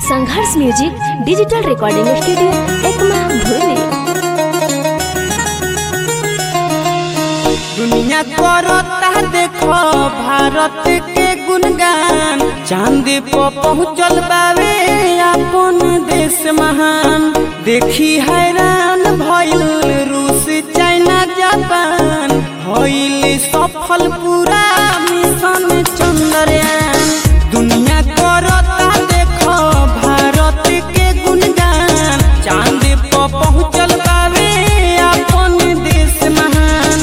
संघर्ष music digital recording studio Ekma भूली दुनिया करता देखो भारत के गुणगान चांद पर पहुँचल बावे अपन देश महान देखी हैरान भइल रूस चाइना जापान भइल सफल पूरा मिशन चंद्रयान दुनिया करता देखो भारत के गुणगान चांद पर पहुँचल बावे अपन देश महान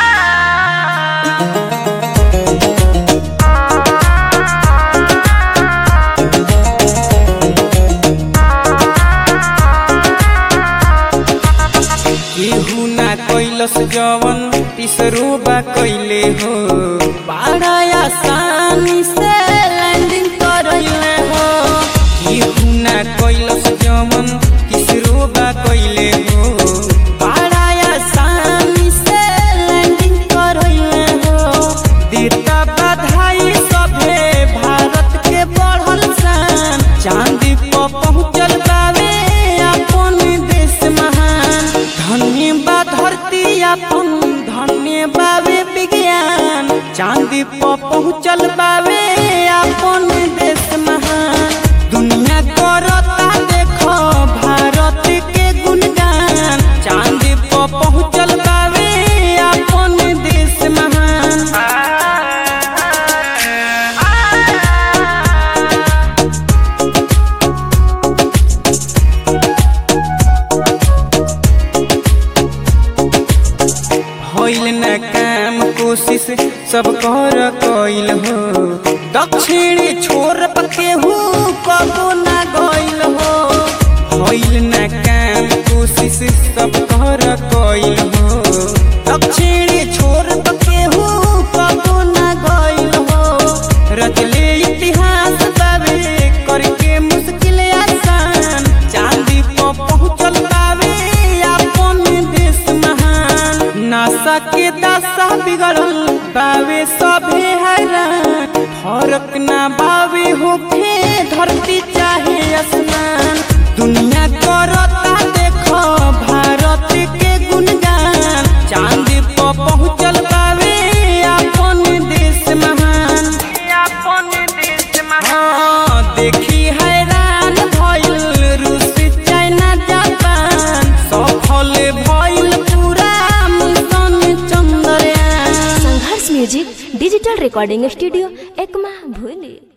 केहू ना कैलस जवन तीसरो बा कैले हो बड़ा आसानी से लैंडिंग करैले हो केहू ना कैलस जवन तीसरो बा कैले हो बड़ा आसानी से लैंडिंग करैले हो देता बधाई सभे भारत के बढ़ल शान चांदी पर पहुँचल बावे अपन देश महान धन्य बा धरती अपन धन्य बावे विज्ञान चांदी पर पहुँचल बावे अपन देश महान दुनिया करता देखो भारत के गुणगान चांदी पर पहुँचल बावे अपन देश महान होइल न काम कोशिश सब कर कइल हो दक्षिणी छोर पर केहू कबो ना गइल हो होइल न काम कोशिश सब कर कइल हो दक्षिणी छोर पर केहू कबो ना गइल हो रचले इतिहास बावे करके मुश्किल आसान चांदी पर पहुँचल बावे अपन देश महान नासा के दशा बिगड़ल बावे सभे हैरान फर्क ना बावे होखे धरती चाहे आसमान दुनिया करता देखो भारत के गुणगान चांदी पर पहुँचल बावे अपन देश महान अपन देश महान देखी हैरान भइल रूस चाइना जापान सफल भइल पूरा mission Chandrayaan Sangharsh music digital recording studio Ekma भूली